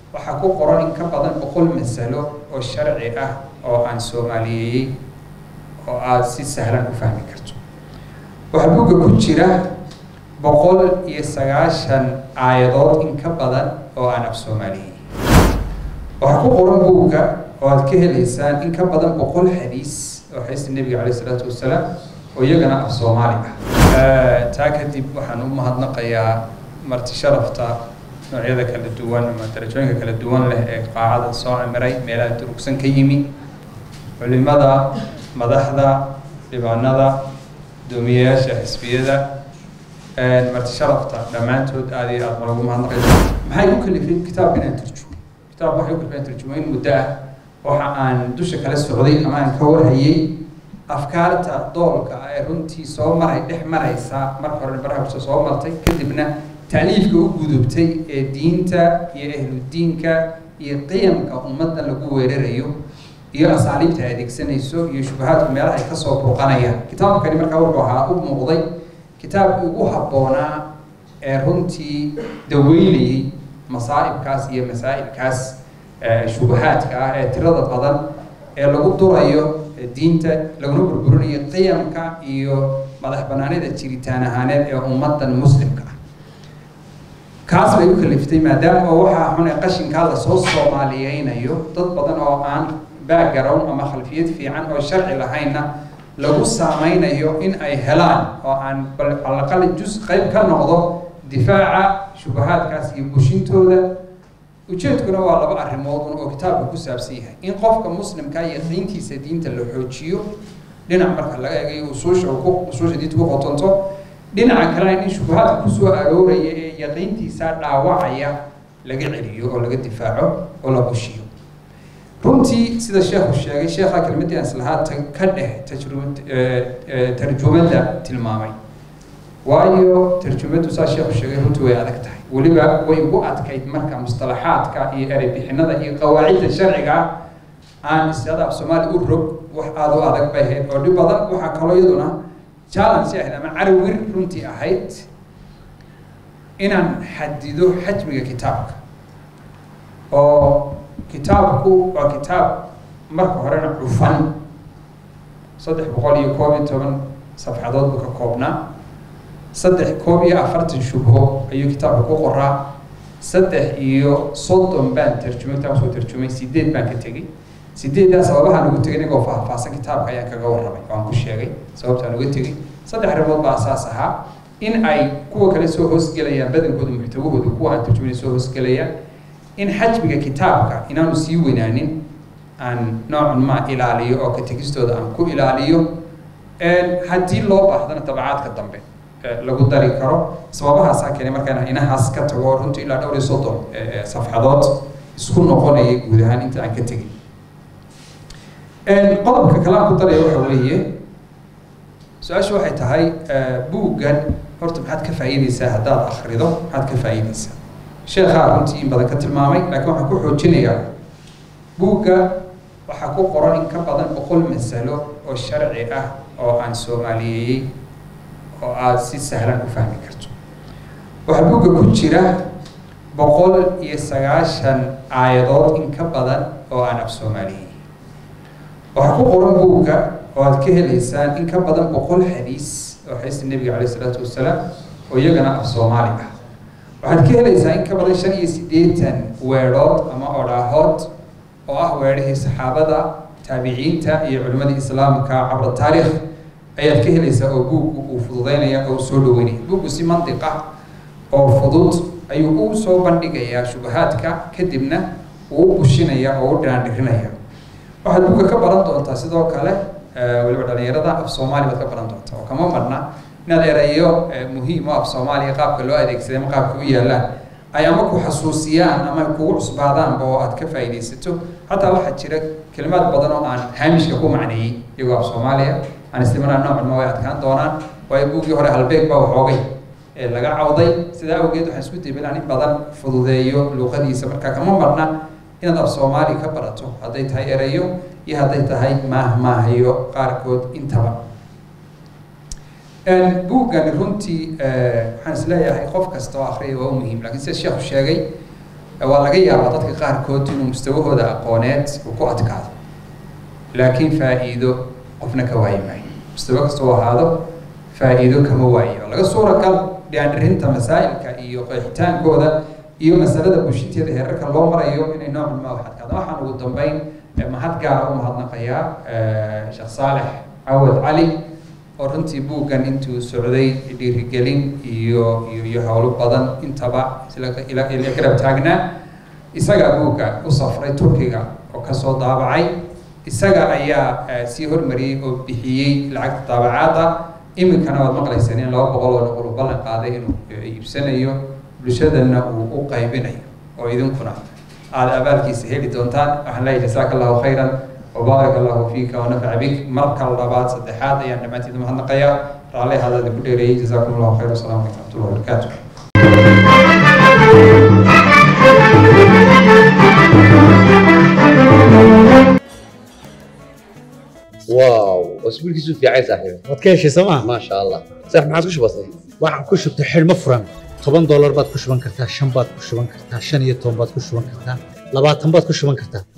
waxaa ku qoran in ka badan boqol masalo oo sharci ah oo aan soomaaliyeeyey oo aada si sahlan u fahmi karto waxaa buugga ku jira boqol iyo sagaashan aayadood in ka badan oo aan af soomaaliyeeyey waxaa ku qoran buugga oo aad ka helaysaan in ka badan boqol xadiis oo xadiista nebiga caleyh isalaatu wasalaam oo iyagana af soomaali ah taa kadib waxaan u mahadnaqayaa marti sharafta noocyada kala duwan ama darajooyinka kala duwan leh ee qaacada soo camiray meelaha durugsan ka yimi culimada madaxda dhibaanada doomiyayaasha xisbiyada marti sharafta dhammaantood aada iyo aada ma lagu mahadnaqaysa maxay u kalifay kitaabka inaan turjumo kitaabka waxay u kalifay inaan turjumo in muddo ah waxa aan dusha kala socday ama aan ka warhayay afkaarta doolka ee runtii soo maray dhex maraysa marka hore baraha bulshada soo martay kadibna tacliifka u gudubtay ee diinta iyo ahludiinka iyo qiyamka ummadda lagu weerarayo iyo asaaliibta ay adeegsanayso iyo shubahaadku meelaha ay kasoo burqanayaan kitaabkani markaa wuxuu ahaa u muuqday kitaabkii ugu habboonaa ee runtii daweynayay masaa'ibkaas iyo masaa'ilkaas shubahaadka ah ee tirada badan ee lagu durayo diinta laguna burburinayo qiyamka iyo madax banaanida jiritaan ahaaneed ee ummadan muslimka ah kaas bay u kaliftay maadaama oo waxaa xun ee qashinkaa lasoo soomaaliyeynayo dad badan oo aan background ama khalfiyad fiican oo sharci lahaynna lagu saameynayo in ay helaan oo aan alaqal jus qayb ka noqdo difaaca shubahaadkaas iyo bushintooda ujeedkuna waa laba arrimood un oo kitaabka ku saabsan yahay in qofka muslimka yaqiintiisa diinta la xoojiyo dhinac marka laga eegayo usuusha ku usuusha diinta ku qotonto dhinaca kalena in shubahaadka kusoo arooraya ee yaqiintiisa dhaawacaya laga celiyo oo laga difaaco oo la bushiyo runtii sida sheekhu sheegay sheekha kelmadii aan islahaa ka dheh tajru tarjumada tilmaamay waayo tarjumaddu saa sheekhu sheegay runtii way adag tahay weliba way ugu adkayd marka mustalaxaadka iyo ereybixinada iyo qawaacidda sharciga aan isyada af soomaali u rog wax aada u adag bay ahayd oo dhib badan waxaa kaloo iyaduna challenge ahayd ama carawir runtii ahayd inaan xadido xajmiga kitaabka oo kitaabku waa kitaab marka horena cufan saddex boqol iyo koob iyo toban safxadood buu ka koobnaa saddex koob iyo afartan shubho ayuu kitaabka ku qoraa saddex iyo soddon baan tarjumay kitaabka soo tarjumay sideed baan ka tegey sideeddaa sababahaan ugu tegay inagoo faahfaahsan kitaabka ayaan kaga warramay oo aan ku sheegay sababtaan uga tegey saddex arrimood baa asaas ahaa in ay kuwa kale soo hoosgelayaan badankooda muxtawahooda kuwa aan tarjumayn soo hoosgelayaan in xajmiga kitaabka inaanu sii weynaanin aan noocan ma ilaaliyo oo ka tegistooda aan ku ilaaliyo haddii loo baahdana dabacaadka dambe lagu dari karo sababahaasaa keenay markaan inahaas ka tago runtii ilaa dhowr iyo soddon safxadood isku noqonaya guud ahaan inta aan ka tegin qodobka kale aan ku daraya waxa weeye su-aashu waxay tahay buuggan horta maxaad ka faa'iideysaa haddaad akrido maxaad ka faa'iideysaa sheekhaa runtii in badan ka tilmaamay laakiin waxaan ku xoojinayaa buugga waxaa ku qoran in ka badan boqol masalo oo sharci ah oo aan soomaaliyeeyey oo aada si sahlan u fahmi karto waxaa buugga ku jira boqol iyo sagaashan aayadood in ka badan oo aan af soomaaliyeeyey waxaa ku qoran buugga oo aad ka helaysaan in ka badan boqol xadiis oo xadiista nebiga caleyh isalaatu wasalaam oo iyagana af soomaali ah waxaad ka helaysaa in ka badan shan iyo siddeetan weedhood ama odhaahood oo ah weedhihii saxaabada taabiciinta iyo culimmadii islaamka cabra taariikh ayaad ka helaysaa oo buuggu uu fududeynaya oo soo dhaweynaya buuggu si mantiq ah oo fudud ayuu u soo bandhigayaa shubahaadka kadibna uu u bushinaya oo u dhaandhirinaya waxaad buugga ka baran doontaa sidoo kale weliba dhalinyarada af soomaali baad ka baran doontaa oo kama marna inaad erayo muhiim oo af soomaaliya qaabka loo adeegsaday ama qaabka u yaalaan ay ama ku xasuusiyaan ama kugu cusbaadaanba oo aad ka faa'iidaysato xataa waxaa jira kelimaad badan oo aan haamishka ku macneeyey iyagoo af soomaaliya aan islimanaa noocan ma way adkaan doonaan waayo buugii hore halbeeg baa waxoogay ee laga cawday sidaa awgeed waxaan isku dayba inaan in badan fududeeyo luuqadiisa marka kama marna inaad af soomaali ka barato hadday tahay erayo iyo hadday tahay maahmaahayo qaarkood intaba buuggani runtii waxaan isleeyahay qof kasta oo akriya waa u muhiim lakiin sida sheekhu sheegay waa laga yaabaa dadka qaarkood inuu mustawahooda aqooneed uu ku adkaado laakiin faa'iido qofna ka waayi maayo mustawa kastoo ahaado faa'iido kama waayo laga suuragal dhiandhirinta masaa'ilka iyo qeexitaankooda iyo masalada bushinteeda heerarka loo marayo inay noocan ma wax adkaado waxaan ugu dambeyn mahad gaara u mahadnaqayaa sheekh saalex cawad cali oo runtii buuggan intuu socday dhiirigelin iyo iyo iyo howlo badan intaba ila garab taagnaa isagaa buugga u safray turkiga oo kasoo daabacay isaga ayaa sii hormariyey oo bixiyey lacagta daabacaadda iminkana waad maqlayseen in laba boqol oo noqol u ballan qaaday inuu iibsanayo bulshadana uu u qaybinayo oo idinkuna aada abaalkiisa heli doontaan waxaan leeyahay jasaaka allahu khayran وبارك الله فيك ونفع بك مركا لبات صدحات يعني لما تيجي مهنقيا رالي هذا اللي بدي جزاكم الله خير والسلام عليكم ورحمه الله وبركاته واو اسبوع كيسو في عايز صاحبي waad ka heshay sooma ما شاء الله صح ما عادش بسيط waxaan ku shubtay xidhmo furan toban doolar baad ku shuban kartaa shan baad ku shuban kartaa shan iyo toban baad ku shuban kartaa labaatan baad ku shuban kartaa